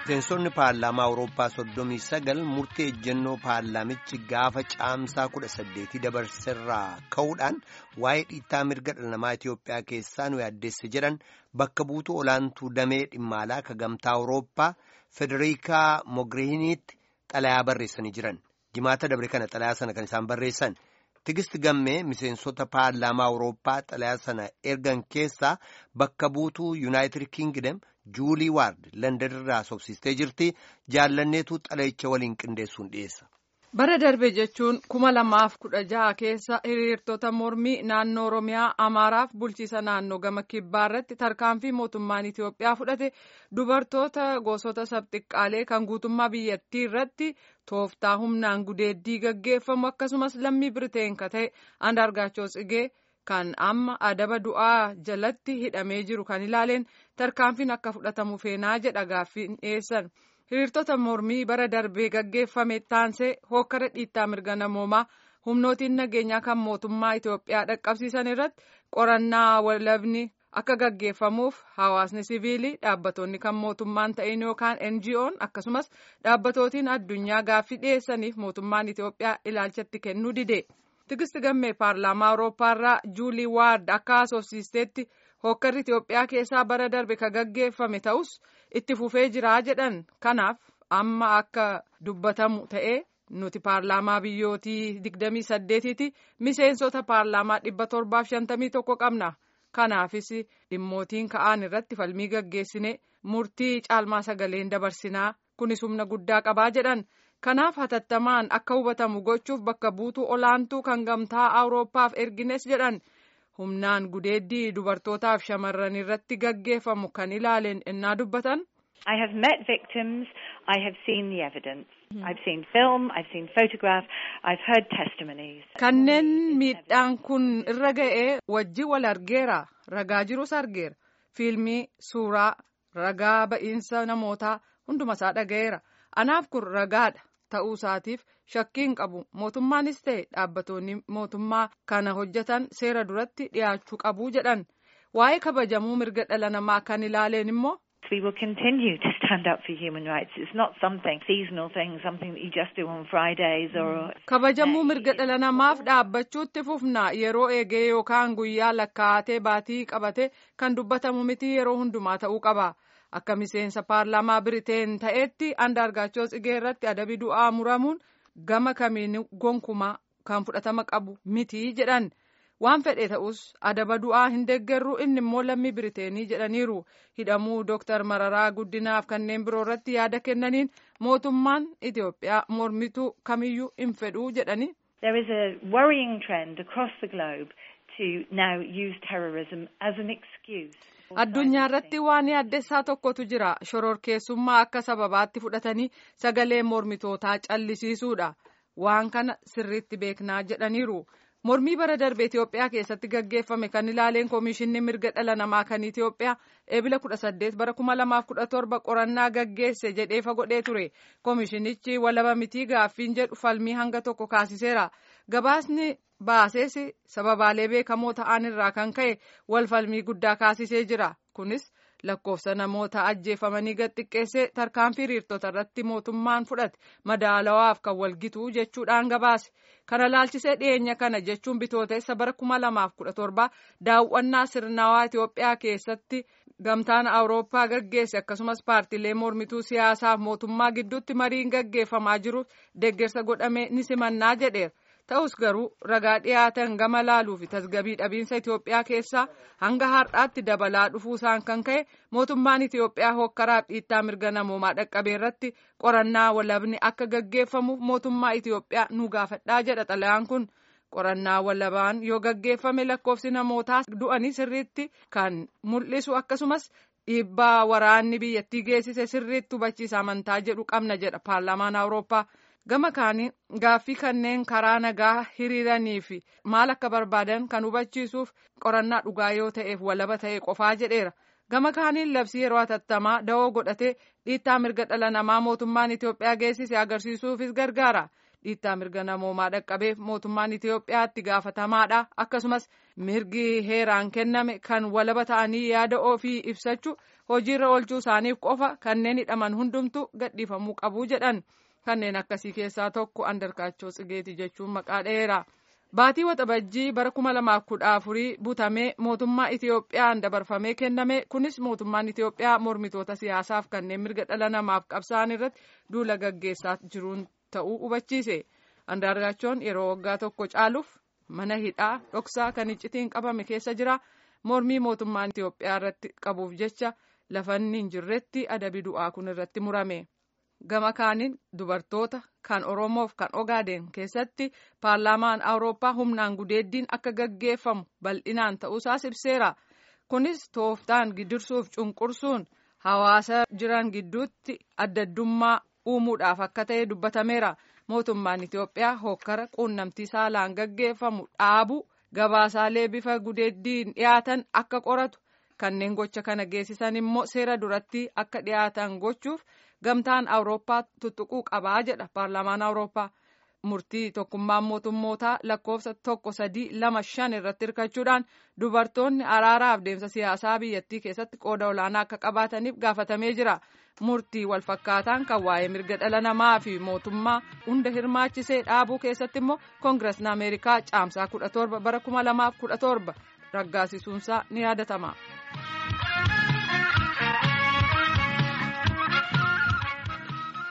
Miseensonni paarlaamaa Awurooppaa soddomii sagal murtee ejjennoo paarlaamichi gaafa caamsaa kudha saddeetii dabarserraa ka'uudhaan waa'ee dhiittaa mirga dhala namaa Itoophiyaa keessaa nu yaaddeesse jedhan bakka buutuu olaantuu damee dhimmaalaa ka gamtaa Awurooppaa Federikaa Mogiriiniitti xalayaa barreessanii jiran. Jimaata dabre kana xalayaa sana kan isaan barreessan. Tigist gammee miseensota paarlaamaa Awurooppaa xalayaa sana ergan keessaa bakka buutuu Yuunaayitid Kingdom Juulii Waard Landan irraa sobsiistee jirti. Jaallanneetu xalayicha waliin qindeessuun dhiyeessa. Bara darbe jechuun kuma lamaaf kudha jaha keessa hiriirtota mormii naannoo Oromiyaa Amaaraaf bulchiisa naannoo gama kibbaa irratti tarkaanfii mootummaan Itoophiyaa fudhate dubartoota gosoota sabxiqqaalee kan guutummaa biyyattii irratti tooftaa humnaan gudeeddii gaggeeffamu akkasumas lammii Biriteen ka ta'e Andaargaachoo Tsigee kan amma adaba du'aa jalatti hidhamee jiru kan ilaaleen tarkaanfiin akka fudhatamu feenaa jedha gaaffiin dhiyeessan. hiriirtota mormii bara darbee gaggeeffame taansee hokkara dhiittaa mirga namoomaa humnootiin nageenyaa kan mootummaa Itoophiyaa dhaqqabsiisan irratti qorannaa walabni akka gaggeeffamuuf hawaasni siviilii dhaabbattoonni kan mootummaan ta'in yookaan NGO'n akkasumas dhaabbatootiin addunyaa gaaffii dhiyeessaniif mootummaan Itoophiyaa ilaalchatti kennuu dide. Tigisti gammee paarlaamaa Awurooppaarraa Juulii Waard akka haasofsiisteetti hokkarri Itoophiyaa keessaa bara darbe ka gaggeeffame ta'us itti fufee jiraa jedhan kanaaf amma akka dubbatamu ta'ee nuti paarlaamaa biyyootii digdamii saddeetiiti miseensota paarlaamaa dhibba torbaaf shantamii tokko qabna kanaafis dhimmootiin ka'an irratti falmii gaggeessine murtii caalmaa sagaleen dabarsinaa kunis humna guddaa qabaa jedhan kanaaf hatattamaan akka hubatamu gochuuf bakka buutuu olaantuu kan gamtaa awurooppaaf ergines jedhan. humnaan gudeeddii dubartootaaf shamarran irratti gaggeeffamu kan ilaaleen innaa dubbatan. I have met victims. I have seen the evidence. I've seen film. I've seen photograph. I've heard testimonies. Kanneen miidhaan kun irra ga'ee wajji wal argeera. Ragaa jirus argeera. Fiilmii, suuraa, ragaa ba'iinsa namootaa hundumasaa dhaga'eera. Anaaf kun ragaadha. ta'uu isaatiif shakkiin qabu mootummaanis ta'e dhaabbattoonni mootummaa kana hojjetan seera duratti dhiyaachuu qabu jedhan waa'ee kabajamuu mirga dhala namaa kan ilaaleen immoo. We will continue to stand up for human rights. It's not something seasonal thing, something that you just do on Fridays or. Kabajamuu mirga dhala namaaf dhaabbachuutti fufna yeroo eegee yookaan guyyaa lakkaa'atee baatii qabate kan dubbatamu miti yeroo hundumaa ta'uu qaba. akka miseensa paarlaamaa biriteen ta'etti andaargaachoo tsigee irratti adabi du'aa muramuun gama kamiin gonkumaa kan fudhatama qabu miti jedhan waan fedhe ta'us adaba du'aa hin deeggarru inni immoo lammii biriteenii jedhaniiru hidhamuu dooktar mararaa guddinaaf kanneen biroo irratti yaada kennaniin mootummaan itiyoophiyaa mormituu kamiyyuu hin fedhuu jedhani. There is a worrying trend across the globe to now use terrorism as an excuse. addunyaa irratti waan yaaddessaa tokkotu jira shororkeessummaa akka sababaatti fudhatanii sagalee mormitootaa callisiisuudha waan kana sirriitti beeknaa jedhaniiru mormii bara darbe itiyoophiyaa keessatti gaggeeffame kan ilaaleen koomishinni mirga dhala namaa kan itiyoophiyaa eebila kudha saddeet bara kuma lamaaf kudha torba qorannaa gaggeesse jedhee fagodhee ture koomishinichi walaba mitii gaaffiin jedhu falmii hanga tokko kaasiseera gabaasni baasees sababaalee beekamoo ta'an irraa kan ka'e wal falmii guddaa kaasisee jira kunis lakkoofsa namoota ajjeefamanii gad xiqqeessee tarkaanfii hiriirtota irratti mootummaan fudhate madaalawaaf kan walgituu jechuudhaan gabaase kana laalchisee dhiyeenya kana jechuun bitootessa bara kuma lamaaf kudha torba daawwannaa sirnawaa Itoophiyaa keessatti gamtaan awurooppaa gaggeesse akkasumas paartiilee mormituu siyaasaaf mootummaa gidduutti mariin gaggeeffamaa jiruuf deeggarsa godhame ni simannaa jedheera. ta'us garuu ragaa dhiyaatan gama laaluu fi tasgabii dhabiinsa Itoophiyaa keessaa hanga har'aatti dabalaa dhufuusaan kan ka'e mootummaan Itoophiyaa hokkaraaf dhiittaa mirga namoomaa dhaqqabee irratti qorannaa walabni akka gaggeeffamuuf mootummaa Itoophiyaa nu gaafadhaa jedha xalayaan kun qorannaa walabaan yoo gaggeeffame lakkoofsi namootaa du'anii sirriitti kan mul'isu akkasumas dhiibbaa waraanni biyyattii geessise sirriitti hubachiisa amantaa jedhu qabna jedha paarlaamaan awurooppaa. gama kaanii gaaffii kanneen karaa nagaa hiriiranii fi maal akka barbaadan kan hubachiisuuf qorannaa dhugaa yoo ta'eef walaba ta'e qofaa jedheera gama kaaniin labsii yeroo hatattamaa da'oo godhatee dhiittaa mirga dhala namaa mootummaan Itoophiyaa geessise agarsiisuufis gargaara dhiittaa mirga namoomaa dhaqqabeef mootummaan Itoophiyaatti gaafatamaadha akkasumas mirgi heeraan kenname kan walaba ta'anii yaada ofii ibsachuu hojiirra oolchuu isaaniif qofa kanneen hidhaman hundumtu gadhiifamuu qabu jedhan kanneen akkasii keessaa tokko andarkaachoo tsigeeti jechuun maqaa dheera. Baatii waxabajjii bara kuma lamaaf kudha afurii butamee mootummaa Itoophiyaan dabarfamee kenname kunis mootummaan Itoophiyaa mormitoota siyaasaaf kanneen mirga dhala namaaf qabsa'an irratti duula gaggeessaa jiruun ta'uu hubachiise. Andaargaachoon yeroo waggaa tokko caaluuf mana hidhaa dhoksaa kan iccitiin qabame keessa jira. Mormii mootummaan Itoophiyaa irratti qabuuf jecha lafanni hin jirretti adabi du'aa kun irratti murame. Gama kaaniin dubartoota kan Oromoof kan Ogaaden keessatti paarlaamaan Awurooppaa humnaan gudeeddiin akka gaggeeffamu bal'inaan ta'uusaas ibseera. Kunis tooftaan gidirsuuf cunqursuun hawaasa jiran gidduutti addaddummaa uumuudhaaf akka ta'e dubbatameera. Mootummaan Itoophiyaa hokkara quunnamtii saalaan gaggeeffamu dhaabu gabaasaalee bifa gudeeddiin dhiyaatan akka qoratu kanneen gocha kana geessisan immoo seera duratti akka dhiyaatan gochuuf gamtaan awurooppaa tuttuquu qabaa jedha paarlaamaan awurooppaa murtii tokkummaan mootummootaa lakkoofsa tokko sadii lama shan irratti hirkachuudhaan dubartoonni araaraaf deemsa siyaasaa biyyattii keessatti qooda olaanaa akka qabaataniif gaafatamee jira murtii walfakkaataan kan waa'ee mirga dhala namaa fi mootummaa hunda hirmaachisee dhaabuu keessatti immoo koongiresni ameerikaa caamsaa kudha torba bara kuma lamaaf kudha torba raggaasisuunsaa ni yaadatama.